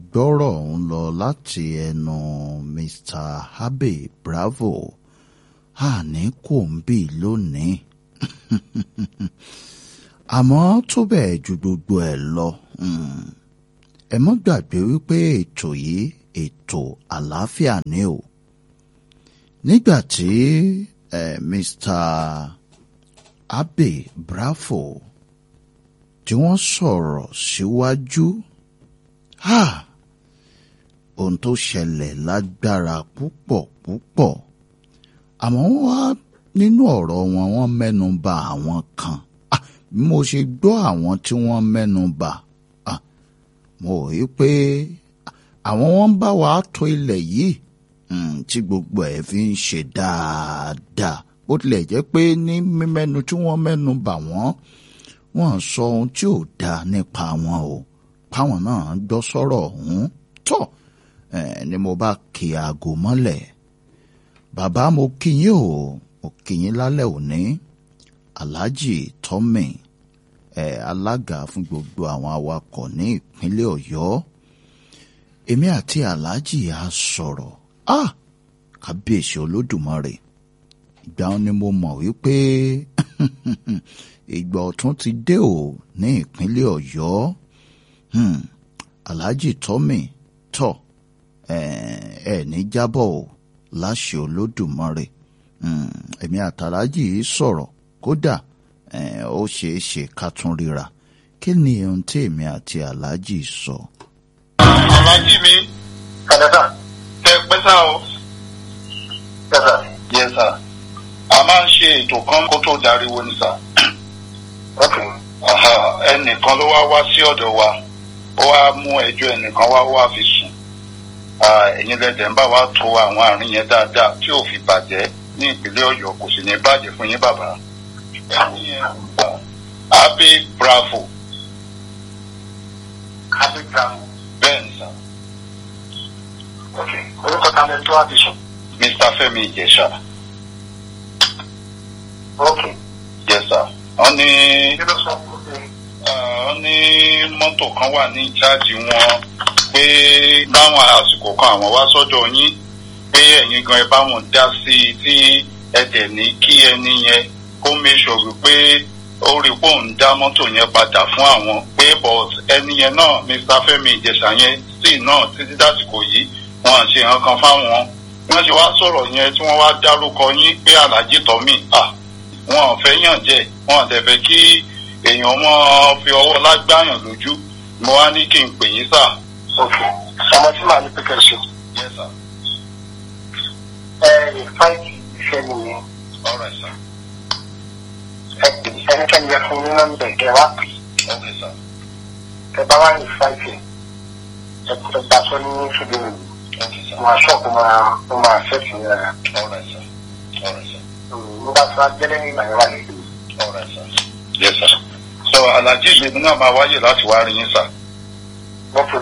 gbọ́rọ̀ ń lọ láti ẹnu Mr. Abe Bravo àní kò ń bì lónìí àmọ́ tó bẹ́ẹ̀ ju gbogbo ẹ̀ lọ ẹ mọ́ gbàgbé wípé ètò yìí ètò àlàáfíà ni o nígbà tí eh, Mr. Abe Bravo tí wọ́n sọ̀rọ̀ síwájú ohun tó ṣẹlẹ̀ lágbára púpọ̀ púpọ̀ àmọ́ wá nínú ọ̀rọ̀ wọn wọ́n mẹ́nu bà àwọn kan bí mo ṣe gbọ́ àwọn tí wọ́n mẹ́nu bà mo rí pé àwọn wọn ń bá wa tó ilẹ̀ yìí tí gbogbo ẹ̀ fi ń ṣe dáadáa bó tilẹ̀ jẹ́ pé ní mímẹ́nu tí wọ́n mẹ́nu bà wọ́n wọ́n sọ ohun tí ò dáa nípa wọn o páwọn náà gbọ́ sọ̀rọ̀ ọ̀hún tọ̀ ni mo bá kí aago mọ́lẹ̀ bàbá mo kí yín o mo kí yín lálẹ́ òní Alhaji Tommy ẹ̀ alága fún gbogbo àwọn awakọ̀ ní ìpínlẹ̀ Ọ̀yọ́ èmi àti Alhaji á sọ̀rọ̀ ah kábíyèsí Olódùmarè ìgbà wọn ni mo mọ̀ wípé ìgbà ọ̀tún ti dé o ní ìpínlẹ̀ Ọ̀yọ́ hmm. Alhaji Tommy tọ̀ ẹ ní jábọ̀ o láṣẹ Olódùmarè èmi àtàlájì yìí sọ̀rọ̀ kódà ó ṣeé ṣe ká tún ríra kí ni ohun tí èmi àti Alhaji sọ. Alhaji mi kàdàdà tẹ pẹ́ sá o. Yẹ́sà. Yẹ́sà. A máa ń ṣe ètò kan kó tó dariwo ní sá. Ẹnìkan ló wá wá sí ọ̀dọ̀ wa ó wá mú ẹjọ́ ẹnìkan wá wá fi sùn ẹ̀yin lẹ́dẹ̀ ń bá wa tó àwọn àárín yẹn dáadáa tí ò fi bàjẹ́ ní ìpínlẹ̀ Ọ̀yọ́ kò sì ní bàjẹ́ fún yín bàbá. ẹni yẹn Abe Bravo. Abe Bravo. bẹ́ẹ̀ ni sà. ok orúkọ ta lẹni tó wá fi sùn. Mr. Fẹ́mi Ìjẹ̀ṣà. ok yes sir. wọ́n ní kí ló sọ fún mi. wọ́n ní mọ́tò kan wà ní ìjáàjì wọn pé láwọn àsìkò kan àwọn wá sọ́dọ̀ yín pé ẹ̀yin gan ẹ bá wọn dá sí i tí ẹ dẹ̀ ní kí ẹni yẹn kó make sure wípé ó rí pé òun dá mọ́tò yẹn padà fún àwọn pé but ẹni yẹn náà Mr. Fẹ́mi Ìjẹ̀ṣà yẹn sì náà títí dásìkò yìí wọn à ṣe nǹkan kan fáwọn wọ́n ṣe wá sọ̀rọ̀ yẹn tí wọ́n wá dárúkọ yín pé Alhaji Tommy à wọn ò fẹ́ yàn jẹ́ wọn ò dẹ̀ fẹ́ kí èèyàn mọ́ fi ọwọ́ lágbáyàn lójú mo wá ní kí n pè yín sáà ok ọmọ tí màá ní pé kẹsì. Yes, sir. ẹ ẹ fáìlì iṣẹ́ nìyẹn All right, sir. ẹ pè ẹnikẹ́ni yẹ fún yín nọ́mbà ẹ wá pè Okay, sir. ẹ bá wà ní fáìlì ẹ ẹ gbà sọ ní ṣùgbọ́n Okay, sir. wọn aṣọ kò máa kò máa ṣẹ́ẹ̀tì ní ara All right, sir. All right, sir. nígbà tí wọ́n gbẹ́lẹ́ ní ìgbà yẹn wà nílùú. All right, sir. Yes, sir. So, Alhaji ìgbìmọ̀ náà máa wáyè láti wá rí yín, sir. ok